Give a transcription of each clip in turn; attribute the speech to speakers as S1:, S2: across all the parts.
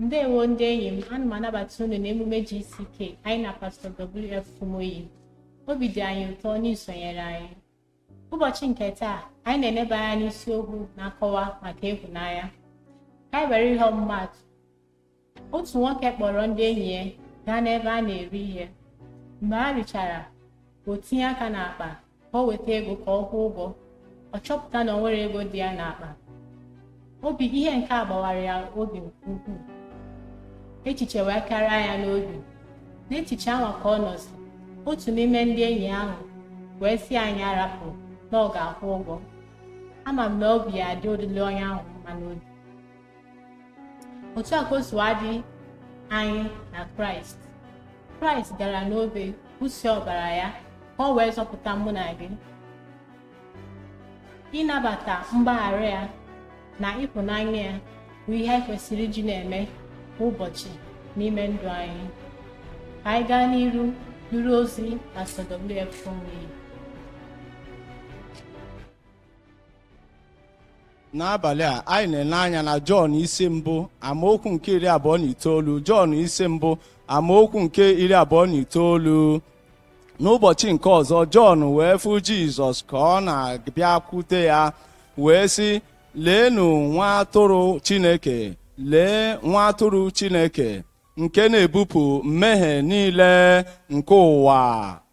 S1: ndewo ndị enyi m ana m anabata unu n'emume GCK anyị na pastọ WF Fumoyi obi dị anyị ụtọ n'isonyere anyị ụbọchị nke taa anyị na-eneba anya n'isiokwu na-akọwa maka ịhụnanya ka anyị were ihe ọmụmaatụ otu nwoke kpọrọ ndị enyi ya gaa n'ebe a na-eri ihe mgbe ha richara o tinye aka n'akpa ka o weta ego ka ọ kwụọ ụgwọ ọ chọpụta na o nwere ego dị ya n'akpa obi ihe nke a gbawara ya obi nke ukwuu echiche wee karịa ya n'obi n'echiche ahụ ka ọ nọzi otu n'ime ndị enyi ahụ wee sị anyị arapụ na ọ ga-akwụ ụgwọ ama m na obi ya adị odile onye ahụ mma n'obi otu a ka o si adị anyị na kraịst kraịst gara n'obe kwụsị ọbara ya ka ọ wee zọpụta mụ na gị ịnabata mgbaghara ya na ịhụnanya ya bụ ihe anyị kwesịrị iji na-eme kwa ụbọchị n'ime ndụ anyị ka anyị gaa n'iru nụrụ ozi Pastor WF Fumoyi
S2: n'abalị a anyị na-ele anya na jọn isi mbụ amaokwu nke iri abụọ na itoolu jọn isi mbụ amaokwu nke iri abụọ na itoolu n'ụbọchị nke ọzọ jọn wee fụ jizọs ka ọ na-abịakwute ya wee sị leenụ nwa atụrụ chineke lee nwa atụrụ chineke nke na-ebupụ mmehie niile nke ụwa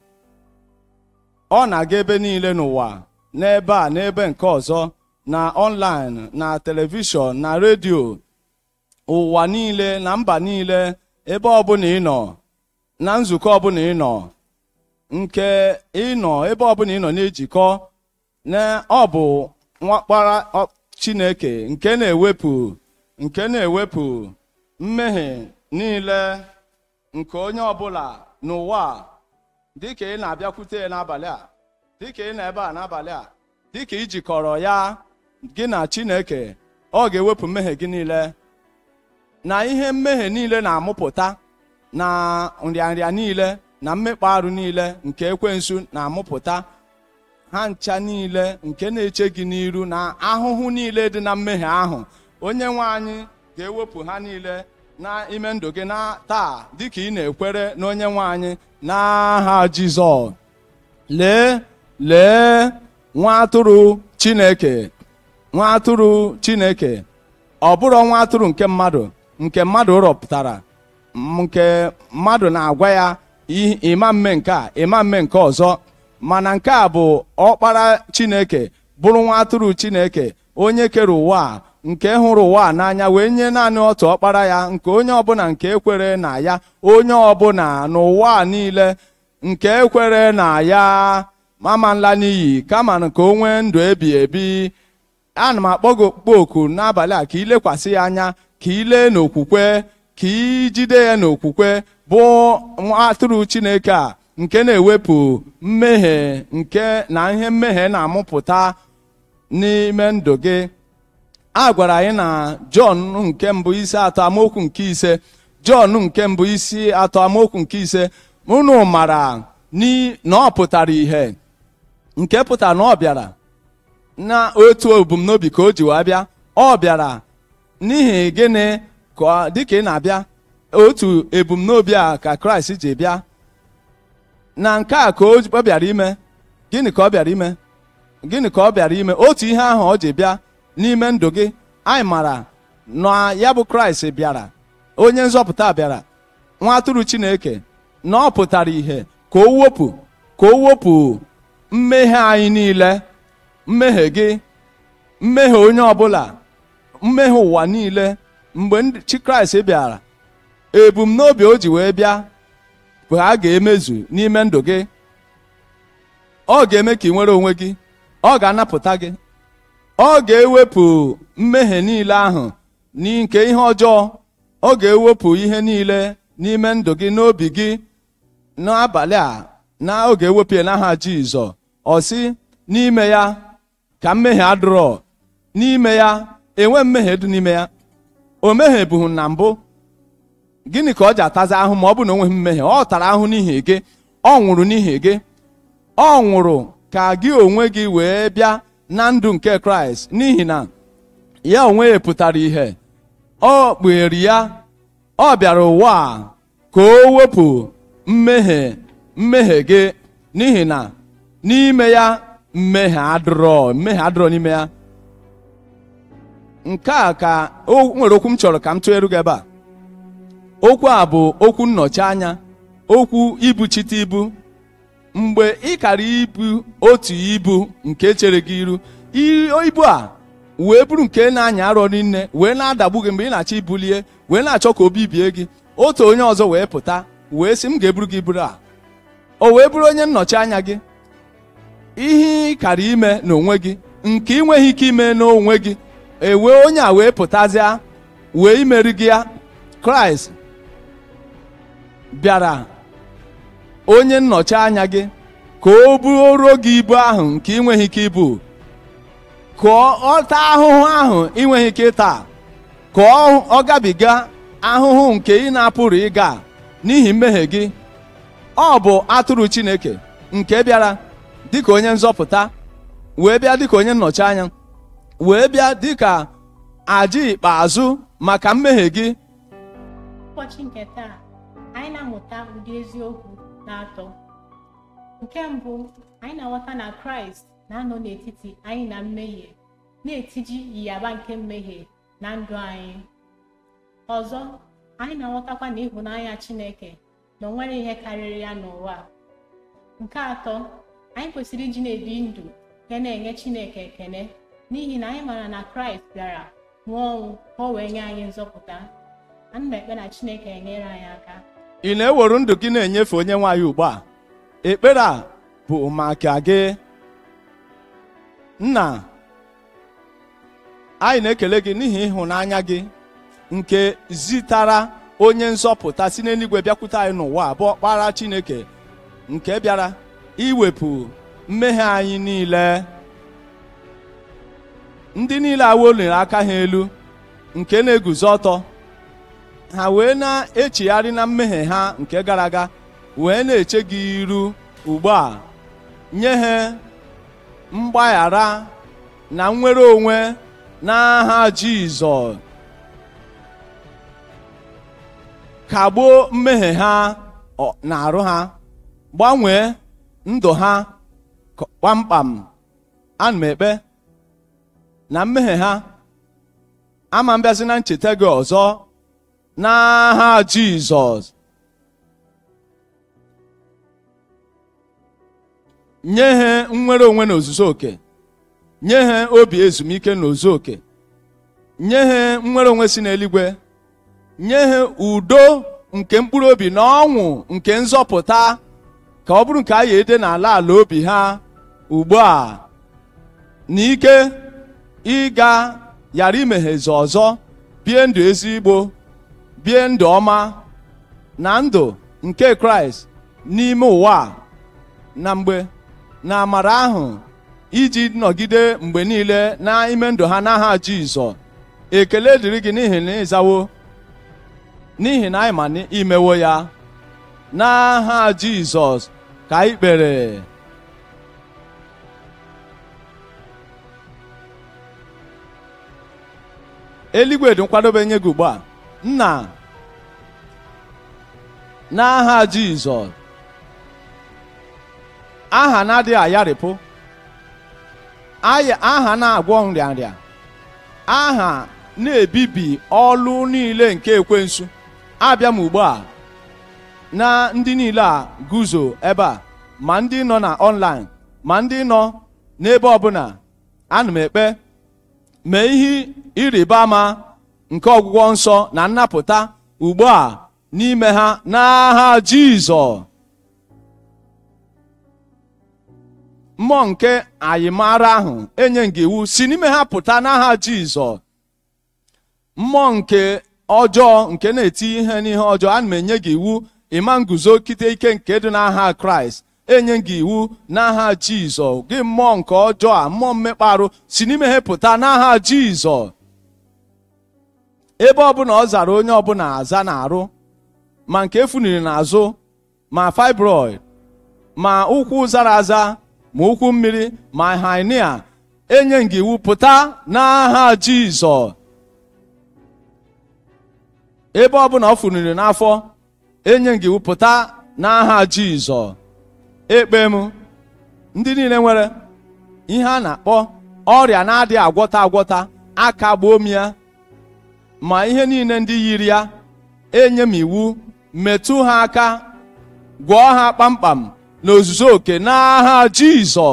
S2: ọ na-aga ebe niile n'ụwa n'ebe a n'ebe nke ọzọ na ọnlaịn na telivishọn na redio ụwa niile na mba niile ebe ọbụla ị nọ na nzukọ ọbụla ị nọ nke ịnọ ebe ọbụla ị nọ na-ejikọ na ọ bụ nwakpara chineke nke na-ewepụ nke na-ewepụ mmehie niile nke onye ọbụla n'ụwa dịka ị na-abịakwute ya n'abalị a dịka ị nọ ebe a n'abalị a dịka ijikọrọ ya gị na chineke ọ ga-ewepụ mmehie gị niile na ihe mmehie niile na-amụpụta na nrịanrịa niile na mmekpa arụ niile nke ekwensu na-amụpụta ha ncha niile nke na-eche gị n'iru na ahụhụ niile dị na mmehie ahụ onye nwe anyị ga-ewepụ ha niile n'ime ndụ gị na taa dịka ị na-ekwere na onye nwe anyị n'aha Jizọs lee lee nwa atụrụ Chineke nwa atụrụ Chineke ọ bụrụ nwa atụrụ nke mmadụ nke mmadụ rọpụtara nke mmadụ na-agwa ya ịma mme nke a ịma mme nke ọzọ mana nke a bụ ọkpara Chineke bụrụ nwa atụrụ Chineke onye kere ụwa a nke hụrụ ụwa n'anya wee nye naanị otu ọkpara ya nke onye ọbụla nke ekwere na ya onye ọbụla n'ụwa niile nke ekwere na ya mama nla n'iyi kama nke o nwee ndụ ebi ebi ana m akpọ gị okpukpe oku n'abalị a ka ilekwasị ya anya ka ilee n'okwukwe ka ijide ya n'okwukwe bụ nwa atụrụ Chineke a nke na-ewepụ mmehie nke na ihe mmehie na-amụpụta n'ime ndụ gị a gwara anyị na Jọn nke mbụ isi atọ amaokwu nke ise Jọn nke mbụ isi atọ amaokwu nke ise unu mara na ọ pụtara ihe nke pụtara na ọ bịara na otu ebumnobi ka o ji wee bịa ọ bịara n'ihi gịnị ka dịka ị na-abịa otu ebumnobi a ka Kraịst ji bịa na nke a ka ọ bịara ime gịnị ka ọ bịara ime gịnị ka ọ bịara ime otu ihe ahụ ọ ji bịa n'ime ndụ gị anyị mara na ya bụ kraịst bịara onye nzọpụta bịara nwa atụrụ chineke na ọ pụtara ihe ka o wepụ ka o wepụ mmehie anyị niile mmehie gị mmehie onye ọbụla mmehie ụwa niile mgbe chi kraịst bịara ebumnobi o ji wee bịa bụ a ga-emezu n'ime ndụ gị ọ ga-eme ka ị nwere onwe gị ọ ga-anapụta gị ọ ga-ewepụ mmehie niile ahụ nke ihe ọjọọ ọ ga-ewepụ ihe niile n'ime ndụ gị n'obi gị n'abalị a na ọ ga-ewepụ ya n'aha Jizọs ọ sị n'ime ya ka mmehie adịrọ n'ime ya enwe mmehie dị n'ime ya o mehiebughị na mbụ gịnị ka ọ ji atazi ahụ ma ọ bụ na o nweghị mmehie ọ tara ahụ n'ihi gị ọ nwụrụ n'ihi gị ọ nwụrụ ka gị onwe gị wee bịa na ndụ nke kraịst n'ihi na ya onwe ya pụtara ihe ọ kpughere ya ọ bịara ụwa a ka o wepụ mmehie mmehie gị n'ihi na n'ime ya mmehie adịrọ mmehie adịrọ n'ime ya nke a ka o nwere okwu m chọrọ ka m tụgheru gị ebe a okwu a bụ okwu nnọchi anya okwu ibuchite ibu mgbe ị kara ibu otu ibu nke chere gị iru i- ibu a wee bụrụ nke na-anya arọ rinne wee na-adagbu gị mgbe ị na-achọ ibulie wee na-achọ ka o bibie gị otu onye ọzọ wee pụta wee sị m ga-eburu gị iburu a o wee bụrụ onye nnọchi anya gị ihe ị kara ime n'onwe gị nke ị nweghị ike ime n'onwe gị ewee onye a wee pụtazịa wee imeri gị ya kraịst bịara onye nnọchi anya gị ka o buoro gị ibu ahụ nke ị nweghị ike ibu ka ọ taa ahụhụ ahụ ị nweghị ike ịta ka ọ ọ gabiga ahụhụ nke ị na-apụrụ ịga n'ihi mmehie gị ọ bụ atụrụ chineke nke bịara dịka onye nzọpụta wee bịa dịka onye nnọchi anya wee bịa dịka aja ikpeazụ maka mmehie gị
S1: ụbọchị nke taa anyị na-amụta ụdị eziokwu na-atọ nke mbụ anyị na-aghọta na kraịst na-anọ n'etiti anyị na mmehie na-etiji yiyaba nke mmehie na ndụ anyị ọzọ anyị na-aghọtakwa na ịhụnanya chineke na o nwere ihe karịrị ya n'ụwa a. nke atọ anyị kwesịrị iji na-ebi ndụ ga na-enye chineke ekele n'ihi na anyị maara na kraịst bịara nwụọ ọnwụ ka o wee nye anyị nzọpụta ana m ekpe na chineke enyere anyị aka
S2: ị na-ewere ndụ gị na-enyefe onye nwaanyị ugbu a ekpere a bụ maka gị nna anyị na-ekele gị n'ihi ịhụnanya gị nke zitara onye nzọpụta si n'eluigwe bịakwute anyị n'ụwa a bụ ọkpara chineke nke bịara iwepụ mmehie anyị niile ndị niile awoliri aka ha elu nke na-eguzo ọtọ ha wee na-echegharị na mmehie ha nke gara aga wee na-eche gị iru ugbu a nye ha mgbaghara na nnwere onwe n'aha Jizọs kagbuo mmehie ha ọ- na-arụ ha gbanwee ndụ ha k- kpamkpam ana m ekpe na mmehie ha ama mbịazi na ncheta gị ọzọ n'aha Jizọs nye ha nnwere onwe na ozuzu oke nye ha obi ezumike na ozu oke nye ha nnwere onwe si n'eluigwe nye ha udo nke mkpụrụ obi na ọṅụ nke nzọpụta ka ọ bụrụ nke a ya ede n'ala ala obi ha ugbu a na ike ịga ghara imeghezi ọzọ bie ndụ ezigbo bie ndụ ọma na ndụ nke kraịst n'ime ụwa a, na mgbe na amara ahụ iji nọgide mgbe niile n'ime ndụ ha n'aha jizọ ekele dịrị gị n'ihi na ịzawo n'ihi na anyị ma na imewo ya n'aha jizọs ka anyị kpere eluigwe dị nkwadobe nye gị ugbu a nna n'aha jizọs aha na-adịghị ayarịpụ aya- aha na-agwọ nrịanrịa aha na-ebibi ọlụ niile nke ekwensu abịa m ugbu a na ndị niile a guzo ebe a ma ndị nọ na online ma ndị nọ n'ebe ọbụla ana m ekpe mee ihe ịrịba ama nke ọgwụgwọ nsọ na nnapụta ugbu a n'ime ha n'aha Jizọs mmụọ nke ayịmara ahụ enye gị iwu si n'ime ha pụta n'aha Jizọs mmụọ nke ọjọọ nke na-eti ihe n'ihe ọjọọ ana m enye gị iwu ịma nguzo kite ike nke dị n'aha Kraịst enye gị iwu n'aha Jizọs gị mmụọ nke ọjọọ a mmụọ mmekpa arụ si n'ime ha pụta n'aha Jizọs ebe ọbụla ọ zara onye ọbụla aza na-arụ ma nke efuniri n'azụ ma fibroid ma ụkwụ zara aza ma ụkwụ mmiri ma hernia enye gị iwu pụta n'aha Jizọs ebe ọbụla ọ funiri n'afọ enye gị pụta n'aha jizọ ekpe m ndị niile nwere ihe a na-akpọ ọrịa na-adịghị agwọta agwọta aka gbuo m ya ma ihe niile ndị yiri ya enye m iwu metụ ha aka gwọọ ha kpamkpam n'ozuzu oke n'aha jizọ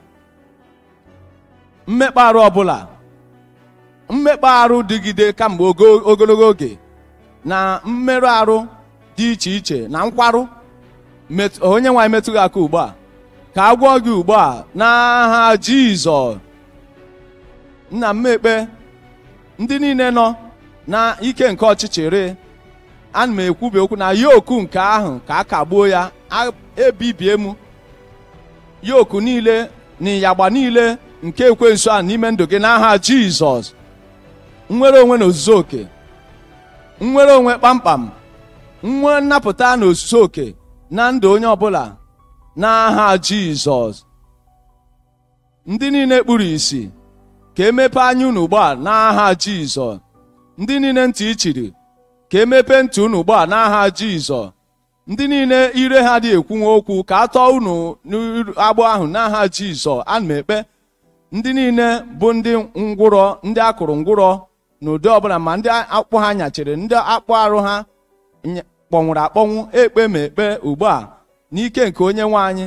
S2: mmekpa arụ ọbụla mmekpa arụ dịgide kamgbe ogo- ogologo oge na mmerụ arụ dị iche iche na nkwarụ metụ- onye nwaanyị metụ gị aka ugbu a ka a gwọọ gị ugbu a n'aha jizọ nna m ekpe ndị niile nọ na ike nke ọchịchịrị ana m ekwubi okwu na yoku nke ahụ ka a kagbuo ya a- ebibie m yoku niile na ịyagba niile nke ekwensu a n'ime ndụ gị n'aha jizọs nnwere onwe na ozuzu oke nnwere onwe kpamkpam nwe nnapụta na ozuzu oke na ndụ onye ọbụla n'aha jizọs ndị niile kpuru ìsì ka emepe anya unu ugbu a n'aha jizọs ndị niile ntị ichiri ka emepe ntị unu ugbu a n'aha jizọs ndị niile ire ha dị ekwunwe okwu ka a tọọ unu n'agbụ ahụ n'aha jizọs ana m ekpe ndị niile bụ ndị ngwụrọ ndị akụrụ ngwụrọ n'ụdị ọbụla ma ndị akpụ ha nyachiri ndị akpụ arụ ha nya- kpọnwụrụ akpọnwụ ekpe ma ekpe ugbu a n'ike nke onye nwe anyị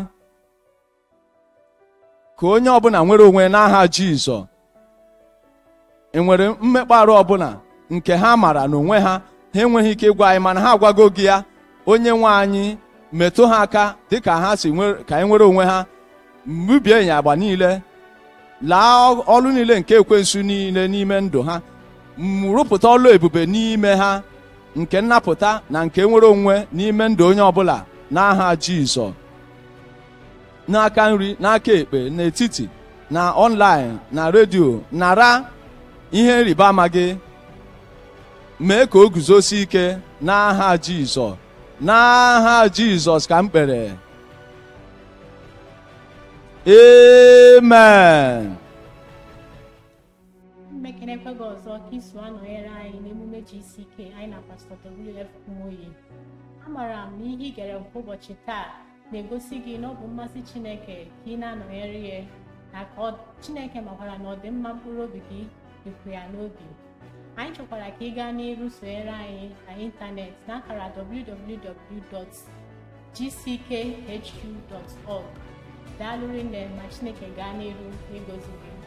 S2: ka onye ọbụla nwere onwe n'aha jizọ enwere mmekpa arụ ọbụla nke ha mara n'onwe ha ha enweghị ike ịgwa anyị mana ha agwago gị ya onye nwe anyị metụ ha aka dịka ha si nwe- ka anyị nwere onwe ha mbibie ịnyagba niile laa ọlụ niile nke ekwensu niile n'ime ndụ ha m rụpụta ọlụ ebube n'ime ha nke nnapụta na nke nwere onwe n'ime ndụ onye ọbụla n'aha jizọ n'aka nri n'aka ekpe n'etiti na ọnlaịn na redio nara ihe nrịba ama gị mee ka o guzosi ike n'aha jizọ n'aha jizọs ka m kpere amen
S1: mmekenekwe gị ọzọ ka iso anọnyere anyị n'emume GCK anyị na pastọ WF Kumoyi amaara m na ihe ị gere nke ụbọchị taa na-egosi gị na ọ bụ mmasị Chineke ka ị na-anọnyere ya na ka ọ- Chineke makwara na ọdịmma mkpụrụ obi gị dịkwa ya n'obi anyị chọkwara ka ị gaa n'iru sonyere anyị na ịntanetị n'akara www.gckhq.org daalụ rinne ma Chineke gaa n'iru n'ịgọzi gị